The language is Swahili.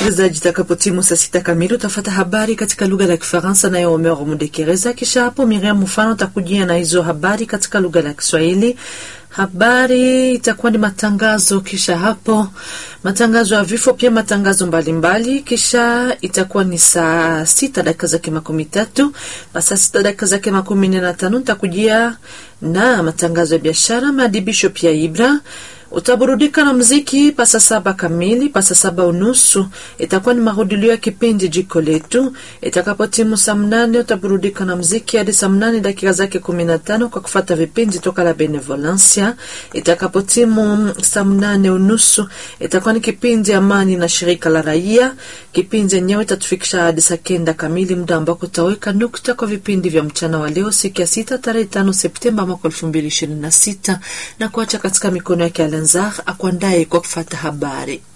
Msikilizaji, itakapotimu saa sita kamili utafata habari katika lugha la Kifaransa nayo Omer Mudekereza. Kisha hapo Miriam Mfano takujia na hizo habari katika lugha la Kiswahili. Habari itakuwa ni matangazo, kisha hapo matangazo ya vifo, pia matangazo mbalimbali mbali. Kisha itakuwa ni saa sita dakika zake makumi tatu na saa sita dakika zake makumi nne na tano nitakujia na matangazo ya biashara, maadibisho pia Ibra utaburudika na mziki pasa saba kamili, pasa saba unusu itakuwa ni marudilio ya kipindi jiko letu. Itakapotimu saa mnane utaburudika na mziki hadi saa mnane dakika zake kumi na tano kwa kufata vipindi toka la Benevolencia. Itakapotimu saa mnane unusu itakuwa ni kipindi amani na shirika la raia. Kipindi yenyewe itatufikisha hadi saa kenda kamili, muda ambako utaweka nukta kwa vipindi vya mchana wa leo, siku ya sita tarehe tano Septemba mwaka elfu mbili ishirini na sita na kuacha katika mikono yake Alenzar akwandaye kwa kufata habari.